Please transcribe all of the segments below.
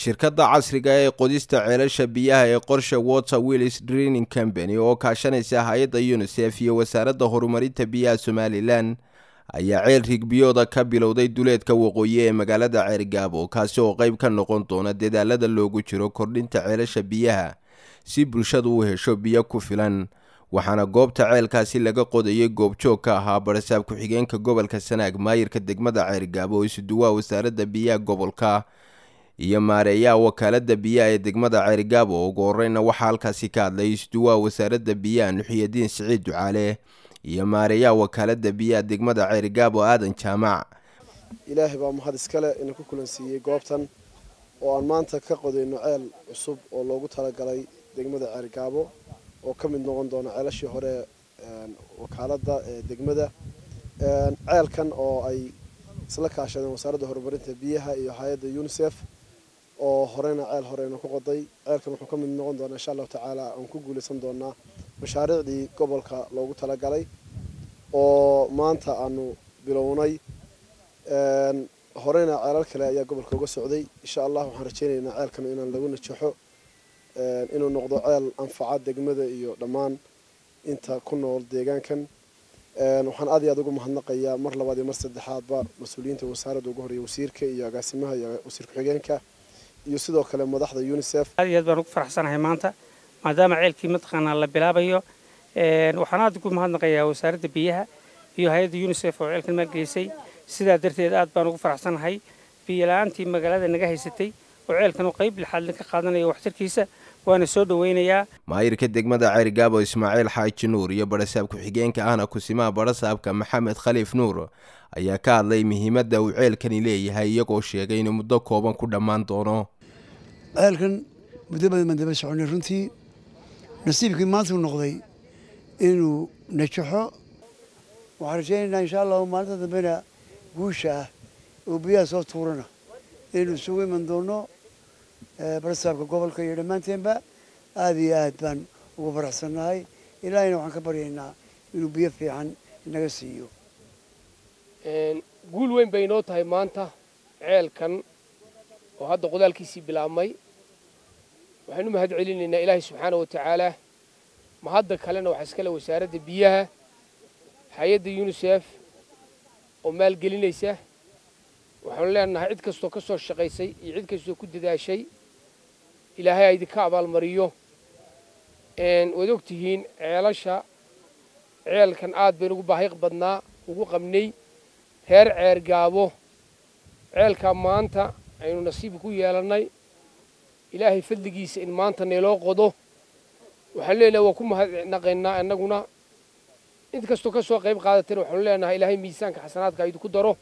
shirkadda casriga ee qodista ceelasha biyaha ee qorsha water willis draining company oo kaashanaysa hay-adda unisef iyo wasaaradda horumarinta biyaha somalilan ayaa ceel rigbiyooda ka bilowday duleedka waqooyi ee magaalada ceergaabo kaasi oo qeyb ka noqon doona dadaalada loogu jiro kordhinta ceelasha biyaha si bulshadu u hesho biyo ku filan waxaana goobta ceelkaasi laga qodayay goobjoog ka ahaa barasaab ku-xigeenka gobolka sanaag maayirka degmada ceergaabo oo isuduwaha wasaaradda biyaha gobolka iyo maareeyaha wakaalada biyaha ee degmada ceergaabo ugu horeyna waxaa halkaasi ka hadlay isuduwaha wasaaradda biyaha nuxiyadiin siciid ducaale iyo maareeyaha wakaalada biyaha degmada ceergaabo aadan jaamac ilaahay baa mahad iskale ina ku kulansiiyey goobtan oo aan maanta ka qodayno ceel cusub oo loogu talagalay degmada ceergaabo oo ka mid noqon doona ceelashii hore wakaalada ee degmada ceelkan oo ay isla kaashadeen wasaaradda horumarinta biyaha iyo hay-adda unisef oo horeyna ceel horeyna ku qoday ceelkan wuxuu ka mid noqon doonaa insha allahu tacaala aan ku guuleysan doonaa mashaariicdii gobolka loogu talagalay oo maanta aanu bilownay horeyna ceelal kale ayaa gobolka uga socday insha allah waxaan rajeynaynaa ceelkan inaan lagu najaxo inuu noqdo ceel anfaca degmada iyo dhammaan inta ku nool deegaankan waxaan aad iyo aad ugu mahadnaqayaa mar labaad iyo mar saddexaadba mas-uuliyiinta wasaaradda ugu horeeya wasiirka iyo agaasimaha iyo wasiir ku-xigeenka iyo sidoo kale madaxda unisef aad iyo aad baan ugu faraxsanahay maanta maadaama ceelkii mataqaanaa la bilaabayo waxaan aad ugu mahadnaqayaa wasaaradda biyaha iyo hay-adda unisef oo ceelkan maalgelisay sidaa darteed aad baan ugu faraxsanahay biyo la-aantii magaalada naga haysatay oo ceelkan uu qayb lixaadlin ka qaadanaya waxtarkiisa waana soo dhaweynayaa maayirka degmada ceergaabo ismaaciil xaaji nuur iyo barasaab ku-xigeenka ahna kusimaha barasaabka maxamed khaliif nuur ayaa ka hadlay muhiimadda uu ceelkani leeyahay iyagoo sheegay inuu muddo kooban ku dhammaan doono ceelkan muddo badan baan daba soconay runtii nasiibkii maanta u noqday inuu najaxo waxaan rajaynaynaa insha allahu maalinta dambena guusha ah oo biyaha soo tuurana inaynu isugu iman doono barasaabka gobolka iyo dhammaanteenba aada iyo aad baan ugu faraxsannahay ilaahayna waxaan ka baryaynaa inuu biyo fiican inaga siiyo guul weyn bay inoo tahay maanta ceelkan oo hadda qodaalkiisii bilaabmay waxaynu mahad celinaynaa ilaahay subxaana wa tacaala mahadda kalena waxaa iskale wasaaradda biyaha hay-adda unisef oo maalgelinaysa waxaanu leenahay cid kastoo ka soo shaqaysay iyo cid kastoo ku dadaashay ilaahay a idinka abaalmariyo waad og tihiin ceelasha ceelkan aad baynu ugu baahi badnaa ugu qabnay reer ceergaabo ceelkaa maanta aynu nasiib ku yeelannay ilaahay fadligiisa in maanta nayloo qodo waxaan leenahay waa ku mahadnaqaynaa annaguna cid kastoo ka soo qayb qaadatayna waxaanu leenahay ilaahay miisaanka xasanaadka idinku daro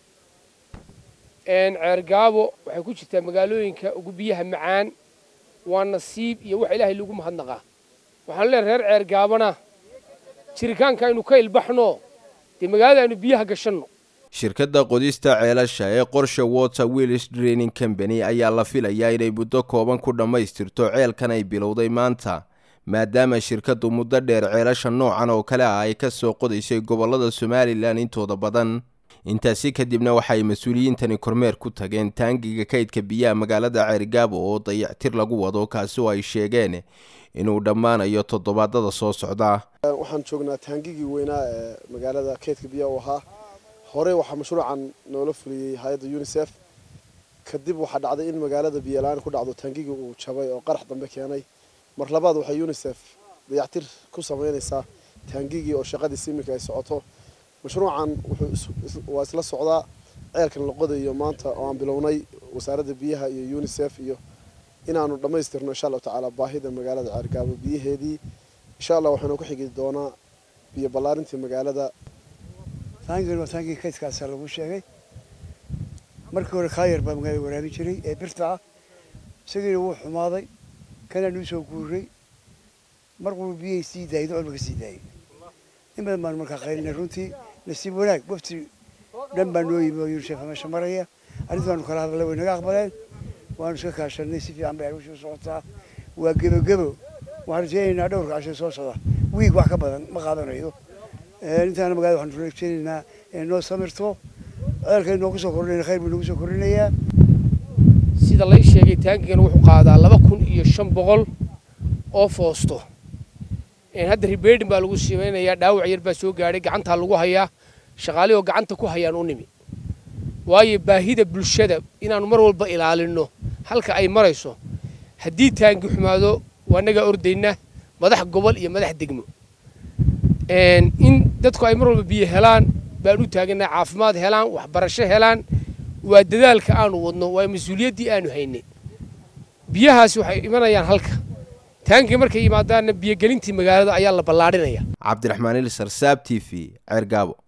ceergaabo waxay ku jirtaa magaalooyinka ugu biyaha macaan waa nasiib iyo wax ilaahay lagu mahadnaqaa waxaanu leenahay reer ceergaabona jiritaanka aynu ka ilbaxno dee magaalada aynu biyaha gashanno shirkadda qodista ceelasha ee qorsha water willis draining company ayaa la filayaa inay muddo kooban ku dhammaystirto ceelkan ay bilowday maanta maadaama shirkaddu muddo dheer ceelasha noocan oo kale ah ay ka soo qodaysay gobollada somalilan intooda badan intaasi kadibna waxay mas-uuliyiintani kormeer ku tageen taangiga kaydka biyaha magaalada ceergaabo oo dayactir lagu wado kaasi oo ay sheegeen inuu dhammaanayo toddobaadada soo socda waxaan joognaa taangigii weynaa ee magaalada kaydka biyaha u ahaa horey waxaa mashruucan noola fuliyey hay-adda unisef kadib waxaa dhacday in magaalada biyola-aan ku dhacdo taangigii uu jabay oo qarax dambe keenay mar labaad waxay unisef dayactir ku samaynaysaa taangigii oo shaqadiisi iminka ay socoto mashruucan waa isla socdaa ceelkan la qodayo maanta oo aan bilownay wasaaradda biyaha iyo unisef iyo inaanu dhammaystirno insha allahu tacaala baahida magaalada ceergaabo biyaheedii insha allah waxaanu ku xigi doonaa biyo ballaarintii magaalada taangigan waa taangii kaydkaasa lagu sheegay markii hore kaayar baa magaalada waraabin jiray ee birta ah isagiina wuu xumaaday kanaa nuu soo guuray markuu biyahay sii daayay dolba ka sii daayay in badan baanu markaa qaylinay runtii nasiib wanaag wafti dhan baa noo yimi oo unisef meesha maraya arrintaanu kala hadalay way naga aqbaleen waanu iska kaashanay si fiican bay arusha socotaa waa gebogebo waxaan rajeynaynaa dhowrka casho soo socda wiig wax ka badan ma qaadanayo intaana magaalada waxaanu rajeynaynaa inay noo samirto ceelka inoogu soo kordhinaya khayr buu inoogu soo kordhinayaa sida lay sheegay taangigana wuxuu qaadaa laba kun iyo shan boqol oo foosto hadda ribeedhin baa lagu simaynayaa dhaawac yar baa soo gaadhay gacantaa lagu hayaa shaqaalihii oo gacanta ku hayaan u nimi waayo baahida bulshada inaannu mar walba ilaalinno halka ay marayso haddii taangi xumaado waa nagaa ordayna madax gobol iyo madax degmo in dadku ay mar walba biyo helaan baan u taaganaa caafimaad helaan waxbarasho helaan waa dadaalka aanu wadno waa mas-uuliyaddii aanu haynay biyahaasi waxay imanayaan halka taangi markay yimaadaanna biyogelintii magaalada ayaa la ballaadhinaya cabdiraxmaan ilisar saab t v ceergaabo